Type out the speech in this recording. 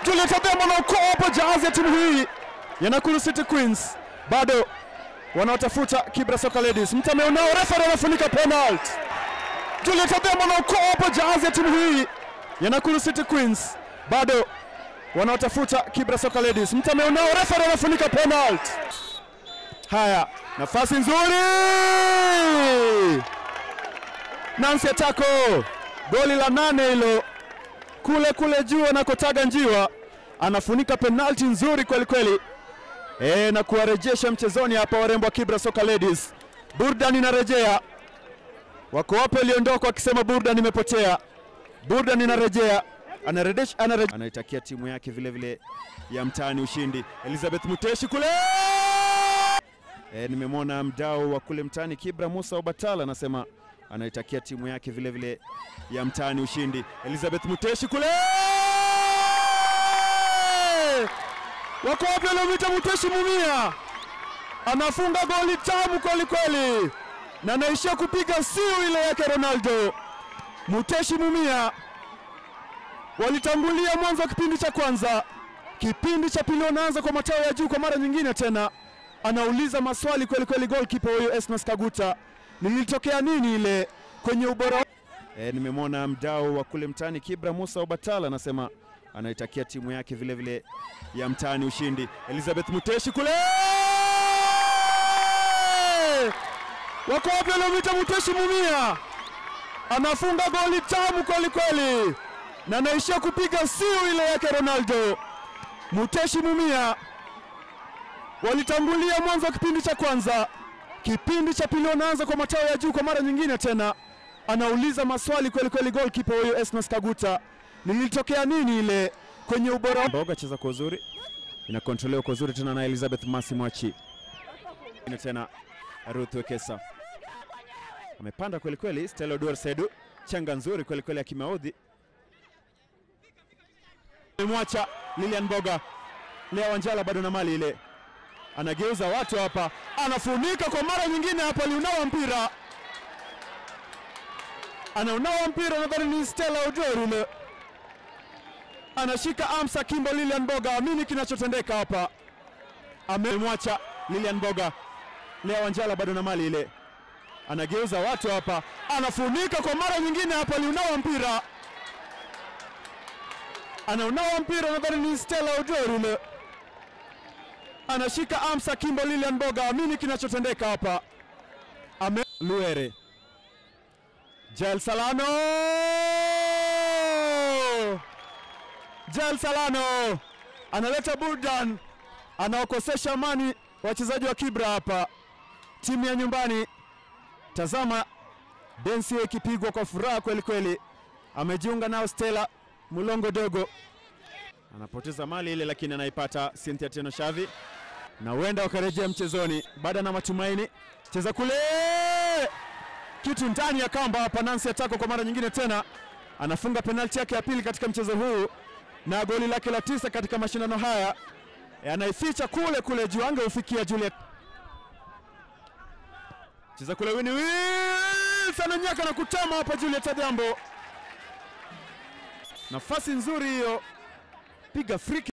Juliet Adhiambo anaokoa hapo jahazi ya timu hii ya Nakuru City Queens, bado wanaotafuta Kibra Soka Ladies. Mtame unao refa anafunika penalty. Juliet Adhiambo anaokoa hapo jahazi ya timu hii ya Nakuru City Queens, bado wanaotafuta Kibra Soka Ladies. Mtame unao refa anafunika penalty. Haya, nafasi nzuri, Nancy Atako, goli la nane hilo kule kule juu anakotaga njiwa, anafunika penalti nzuri kweli kweli e, na kuwarejesha mchezoni hapa warembo wa Kibra Soka Ladies. Burdan inarejea, wako wapo waliondoka wakisema Burdan imepotea. Burdan inarejea, anarejesha, anarejesha, anaitakia timu yake vile vile ya mtaani ushindi. Elizabeth Muteshi kule e, nimemwona mdau wa kule mtaani Kibra Musa Obatala anasema anaitakia timu yake vile vile ya mtaani ushindi. Elizabeth Muteshi kule wako wapi waliomwita Muteshi Mumia, anafunga goli tamu kweli kweli, na anaishia kupiga siu ile yake Ronaldo. Muteshi Mumia walitangulia mwanzo wa kipindi cha kwanza, kipindi cha pili wanaanza kwa matao ya juu kwa mara nyingine tena. Anauliza maswali kweli kweli, goalkeeper huyo Esnas Kaguta, nilitokea nini ile kwenye ubora E, nimemwona mdau wa kule mtaani Kibra Musa Obatala anasema anaitakia timu yake vile vile ya mtaani ushindi. Elizabeth Muteshi kule wako wapi waliomwita Muteshi Mumia, anafunga goli tamu kweli kweli, na anaishia kupiga siu ile yake Ronaldo. Muteshi Mumia walitangulia mwanzo wa kipindi cha kwanza, kipindi cha pili wanaanza kwa matao ya juu kwa mara nyingine tena anauliza maswali kweli kweli, goalkeeper huyo Esnas Kaguta, nilitokea nini ile kwenye ubora. Mboga cheza kwa uzuri, inakontrolewa kwa uzuri tena na Elizabeth Masi Mwachi ina tena Ruth Wekesa amepanda kweli kweli. Stella Odor Sedu changa nzuri kweli kweli ya kimaudhi, mwacha Lilian Mboga Lea Wanjala bado na mali ile, anageuza watu hapa, anafunika kwa mara nyingine hapa, aliunawa mpira anaunawa mpira, nadhani ni Stella Ojor yule, anashika Amsa Kimbo. Lilian Boga amini kinachotendeka hapa, amemwacha Lilian Boga. Lea Wanjala bado na mali ile, anageuza watu hapa, anafunika kwa mara nyingine hapa, aliunawa mpira, anaunawa mpira, nadhani ni Stella Ojor yule, anashika Amsa Kimbo. Lilian Boga amini kinachotendeka hapa, ame Luere Jael Salano, Jael Salano analeta burdan, anaokosesha amani wachezaji wa Kibra hapa, timu ya nyumbani. Tazama densi ikipigwa kwa furaha kweli kweli, amejiunga nao Stella Mulongo Dogo, anapoteza mali ile, lakini anaipata Cynthia Teno Shavi, na huenda wakarejea mchezoni baada na matumaini. Cheza kule kitu ndani ya kamba hapa. Nancy Atako kwa mara nyingine tena anafunga penalti yake ya pili katika mchezo huu na goli lake la tisa katika mashindano haya, anaificha kule kule juu, angeufikia Juliet. Cheza kule Winnie Wilson ananyaka na kutama hapa Juliet Adhiambo, nafasi nzuri hiyo, piga free